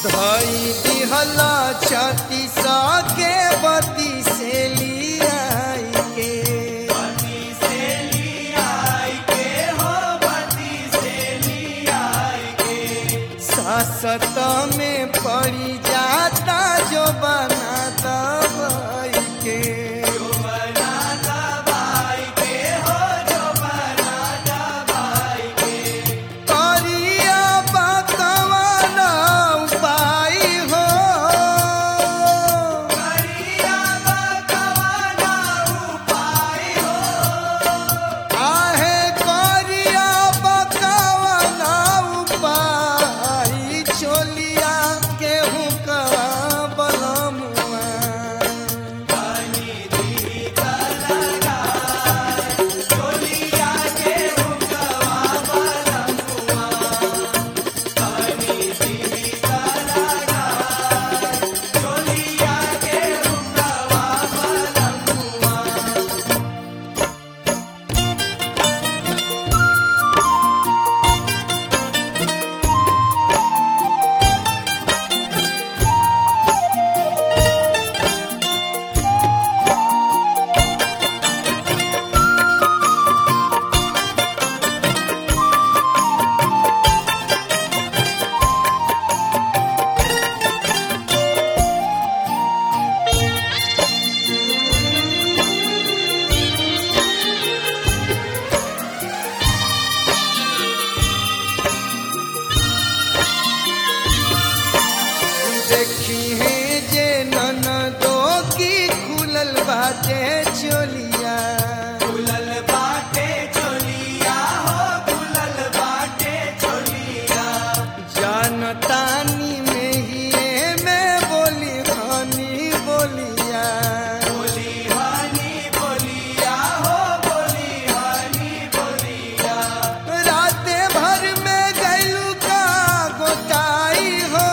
धई दिहला छती के बती से लियाई के सासत में पड़ी जाता जो बना दबाई के करिया बकवाना उपाय हो आहे करिया बकवाना उपाय चोलिया केहू का बलमुआ देखी है जे ननदो की खुलल बाटे चोलिया खुलल बाटे चोलिया हो खुलल बाटे चोलिया जानतानी में ही में बोली हनी बोलिया बोली हनी बोलिया हो बोली हनी बोलिया राते भर में गैलू का गोटाई हो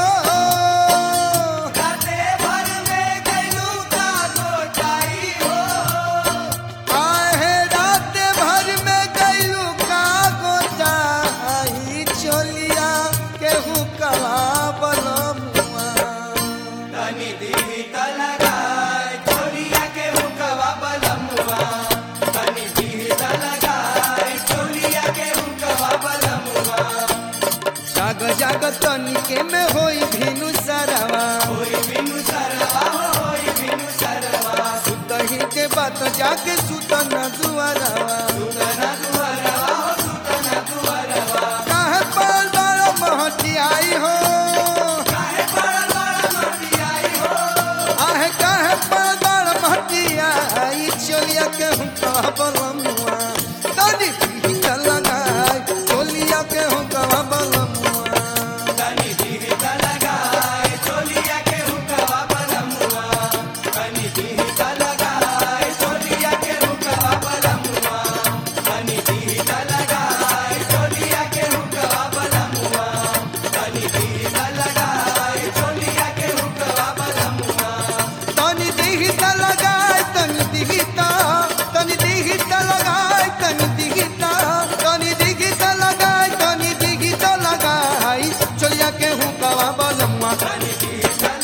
राते भर में गैलू का गोटाई हो आहे राते भर में गैलू का गोटाई चोलिया केहू कला बलमुआ तनी दी तलगाय चोलिया के हुकवा बलमुआ तनी दी तलगाय चोलिया के हुकवा बलमुआ जाग जाग तनिके में होई भिनु सरवा होई बिनु सरवा होई बिनु सरवा सुतही के बात जाके सुतन दुआरवा सुतना दुआरवा हो सुतना दुआरवा काहे पाल बाल महटियाई हो काहे पड़ल बड़ा मटियाई हो आहे काहे पाल बाल महटियाई चोलिया के हुक्का बलमुआ तनी पीता लगाई चोलिया के हुक्का बलमुआ तनी दी तलगाय चोलिया के हुकवा बलमुआ तनी दी तलगाय चोलिया के हुकवा बलमुआ तनी दी तलगाय चोलिया के हुकवा बलमुआ तनी दी तलगाय चोलिया के हुकवा बलमुआ तनी दिहिता लगाई तनी दिहिता तनी दिहिता लगाई तनी दिहिता तनी दिहिता लगाई तनी दिहिता लगाई चलिया के हूँ कवा बलमुआ तनी दी तलगाय